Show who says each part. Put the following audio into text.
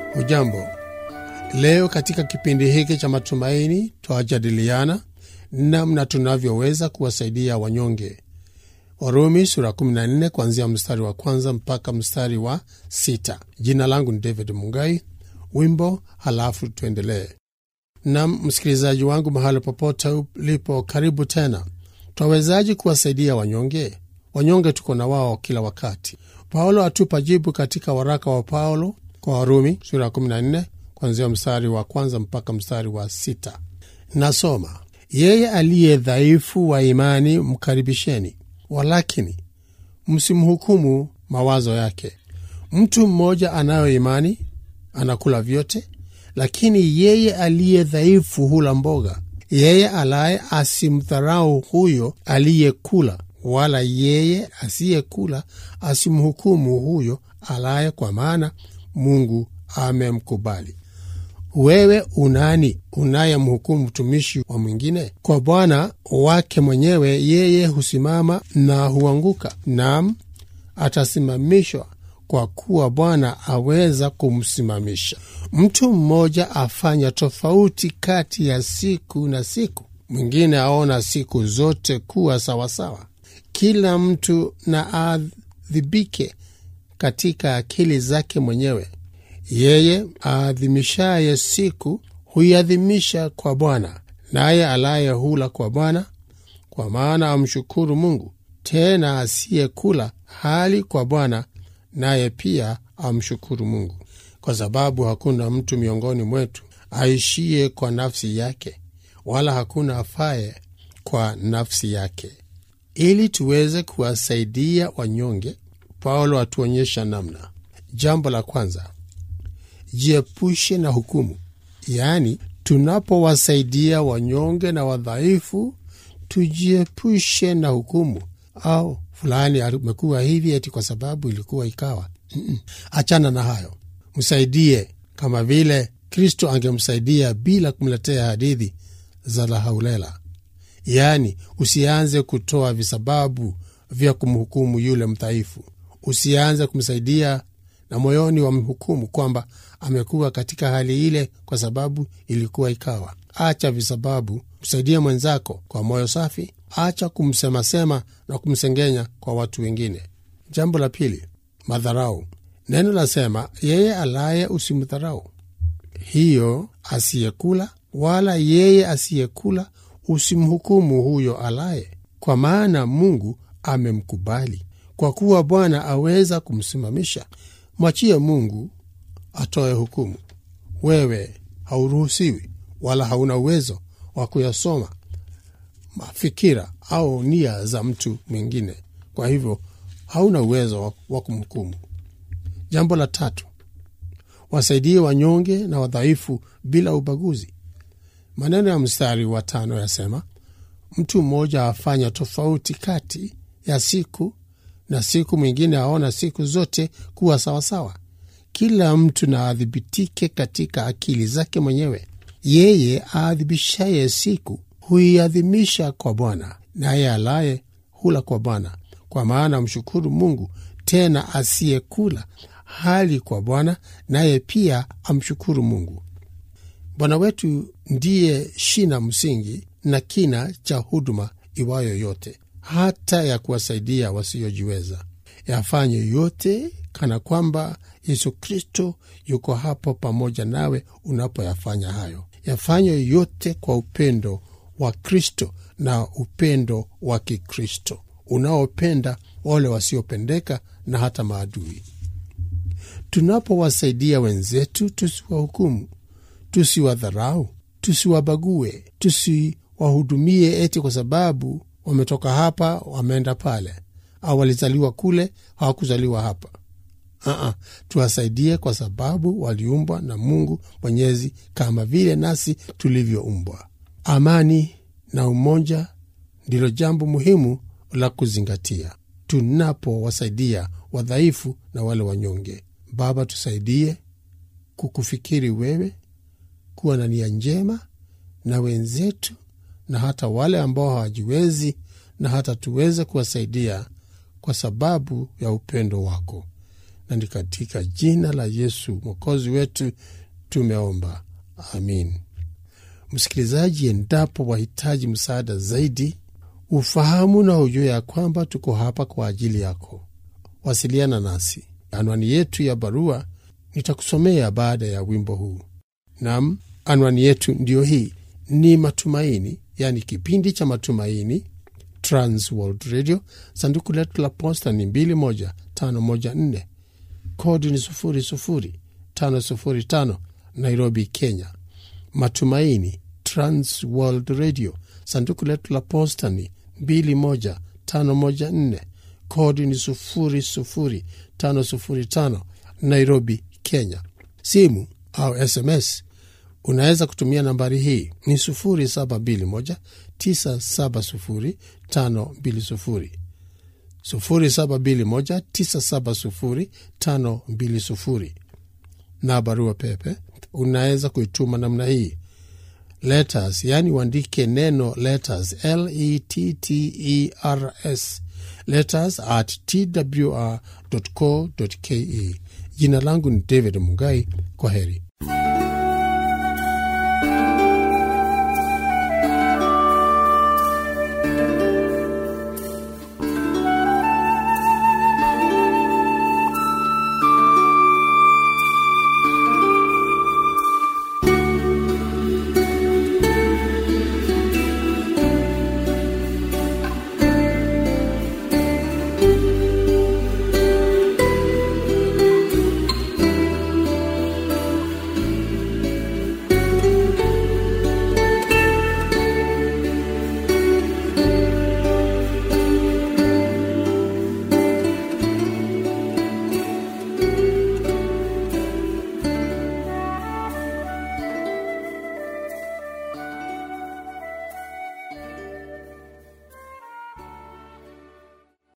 Speaker 1: Hujambo, leo katika kipindi hiki cha matumaini twajadiliana namna tunavyoweza kuwasaidia wanyonge. Warumi sura 14 kuanzia mstari wa kwanza mpaka mstari wa sita. Jina langu ni David Mungai. Wimbo halafu tuendelee. Nam msikilizaji wangu, mahali popote ulipo, karibu tena. Twawezaji kuwasaidia wanyonge? Wanyonge tuko na wao kila wakati. Paulo atupa jibu katika waraka wa Paulo kwa Warumi sura ya 14 kuanzia mstari wa kwanza mpaka mstari wa sita. Nasoma: yeye aliye dhaifu wa imani mkaribisheni, walakini msimhukumu mawazo yake. Mtu mmoja anayo imani anakula vyote, lakini yeye aliye dhaifu hula mboga. Yeye alaye asimdharau huyo aliyekula, wala yeye asiyekula asimhukumu huyo alaye, kwa maana Mungu amemkubali. Wewe unani unayemhukumu mtumishi wa mwingine? Kwa Bwana wake mwenyewe yeye husimama na huanguka, nam atasimamishwa, kwa kuwa Bwana aweza kumsimamisha. Mtu mmoja afanya tofauti kati ya siku na siku, mwingine aona siku zote kuwa sawasawa. Kila mtu na aadhibike katika akili zake mwenyewe. Yeye aadhimishaye siku huiadhimisha kwa Bwana, naye alaye hula kwa Bwana, kwa maana amshukuru Mungu. Tena asiyekula hali kwa Bwana, naye pia amshukuru Mungu, kwa sababu hakuna mtu miongoni mwetu aishiye kwa nafsi yake, wala hakuna afaye kwa nafsi yake. Ili tuweze kuwasaidia wanyonge, Paulo atuonyesha namna. Jambo la kwanza, jiepushe na hukumu. Yaani, tunapowasaidia wanyonge na wadhaifu, tujiepushe na hukumu. Au fulani amekuwa hivi eti kwa sababu ilikuwa ikawa. Mm-mm. Achana na hayo, msaidie kama vile Kristo angemsaidia bila kumletea hadithi za lahaulela. Yaani, usianze kutoa visababu vya kumhukumu yule mdhaifu. Usianze kumsaidia na moyoni wa mhukumu kwamba amekuwa katika hali ile kwa sababu ilikuwa ikawa. Acha visababu, msaidie mwenzako kwa moyo safi. Acha kumsemasema na kumsengenya kwa watu wengine. Jambo la pili, madharau. Neno lasema yeye alaye usimdharau, hiyo asiyekula, wala yeye asiyekula usimhukumu huyo alaye, kwa maana Mungu amemkubali. Kwa kuwa Bwana aweza kumsimamisha. Mwachie Mungu atoe hukumu. Wewe hauruhusiwi wala hauna uwezo wa kuyasoma mafikira au nia za mtu mwingine, kwa hivyo hauna uwezo wa kumhukumu. Jambo la tatu, wasaidie wanyonge na wadhaifu bila ubaguzi. Maneno ya mstari wa tano yasema, mtu mmoja afanya tofauti kati ya siku na siku, mwingine aona siku zote kuwa sawasawa. Kila mtu na adhibitike katika akili zake mwenyewe. Yeye aadhibishaye siku huiadhimisha kwa Bwana, naye alaye hula kwa Bwana, kwa maana mshukuru Mungu. Tena asiyekula hali kwa Bwana, naye pia amshukuru Mungu. Bwana wetu ndiye shina msingi na kina cha huduma iwayo yote, hata ya kuwasaidia wasiojiweza. Yafanye yote kana kwamba Yesu Kristo yuko hapo pamoja nawe unapoyafanya hayo. Yafanye yote kwa upendo wa Kristo na upendo wa Kikristo unaopenda wale wasiopendeka na hata maadui. Tunapowasaidia wenzetu, tusiwahukumu, tusiwadharau, tusiwabague, tusiwahudumie eti kwa sababu wametoka hapa wameenda pale, au walizaliwa kule hawakuzaliwa hapa. Uh-uh. Tuwasaidie kwa sababu waliumbwa na Mungu Mwenyezi kama vile nasi tulivyoumbwa. Amani na umoja ndilo jambo muhimu la kuzingatia tunapowasaidia wadhaifu na wale wanyonge. Baba, tusaidie kukufikiri wewe, kuwa na nia njema na wenzetu na hata wale ambao hawajiwezi, na hata tuweze kuwasaidia kwa sababu ya upendo wako na ni katika jina la Yesu mwokozi wetu tumeomba, amin. Msikilizaji, endapo wahitaji msaada zaidi, ufahamu na ujue ya kwamba tuko hapa kwa ajili yako, wasiliana nasi. Anwani yetu ya barua nitakusomea baada ya wimbo huu. Nam, anwani yetu ndiyo hii, ni Matumaini, yani kipindi cha Matumaini, Trans World Radio. Sanduku letu la posta ni 21514 kodi ni 00505 Nairobi, Kenya. Matumaini, Trans World Radio. Sanduku letu la posta ni 21514 kodi ni 00505 Nairobi, Kenya. Simu au SMS unaweza kutumia nambari hii ni 0721 970 520 0721 970 520 na barua pepe unaweza kuituma namna hii letters, yani uandike neno letters, letters, letters at twr.co.ke. Jina langu ni David Mugai. Kwa heri.